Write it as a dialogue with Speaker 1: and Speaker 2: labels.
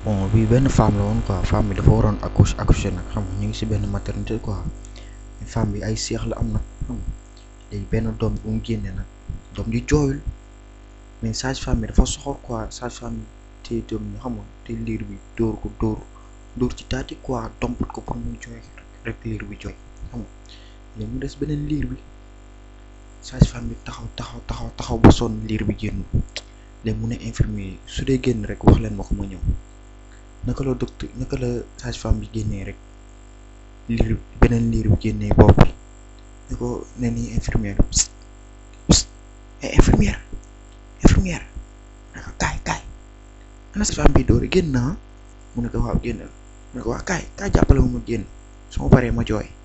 Speaker 1: bon bii benn femme la woon quoi femme bi dafa waroon accoucher accoucher nag xam nga ñu ngi si benn maternité quoi femme bi ay seex la am nag xam nga léegi benn doom bu mu génnee nag doom ji jooyul mais sage-femme bi dafa soxor quoi sage-femme bi te doom bi xam nga te liir bi dóor ko dóor dóor ci taati quoi dompat ko pour mu jooy rek liir bi jooy xam nga léegi mu des beneen liir bi sage-femme bi taxaw taxaw taxaw taxaw ba sonn liir bi génn léegi mu ne infirmier yi su dee génn rek wax leen ma ko ma ñëw naka la docteur naka la sage-femme bi génnee rek liir beneen liir bi génnee bopp bi ne ko ne nii infirmière bi psst psst eh infirmière infirmière naka kaay kaay ana sage-femme bi doore génn naa mu ne ko waaw génnal mu ne ko waa kaay kaay jàppale ma ma génn su ma paree ma jooy